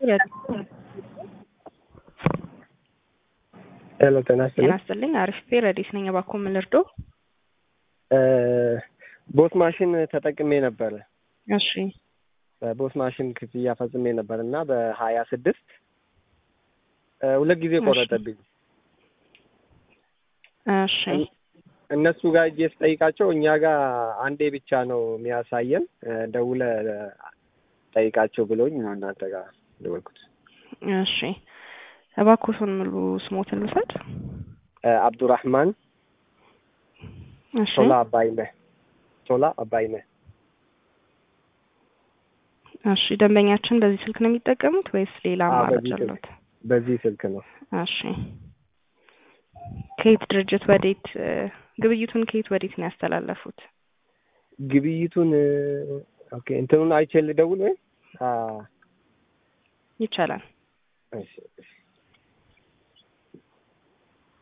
ሄሎ ጤና ጤና ይስጥልኝ። ይስጥልኝ። አሪፍ ቤ ረዲስ ነኝ። እባክዎ ምን ልርዶ? ቦት ማሽን ተጠቅሜ ነበረ። እሺ በቦት ማሽን ክፍያ ፈጽሜ ነበር እና በሀያ ስድስት ሁለት ጊዜ ቆረጠብኝ። እሺ እነሱ ጋር እጄ ስጠይቃቸው እኛ ጋር አንዴ ብቻ ነው የሚያሳየን፣ ደውለ ጠይቃቸው ብሎኝ ነው እናንተ ጋር ደወልኩት። እሺ እባክዎትን ሙሉ ስሞትን ልውሰድ? አብዱራህማን እሺ ቶላ አባይነህ ቶላ አባይነህ እሺ ደንበኛችን በዚህ ስልክ ነው የሚጠቀሙት ወይስ ሌላ አዎ፣ አማራጭ በዚህ ስልክ። አለዎት? በዚህ ስልክ ነው። እሺ ከየት ድርጅት ወዴት እ፣ ግብይቱን ከየት ወዴት ነው ያስተላለፉት? ግብይቱን ኦኬ እንትኑን አይቼ ልደውል ወይ? አ ይቻላል። እሺ እሺ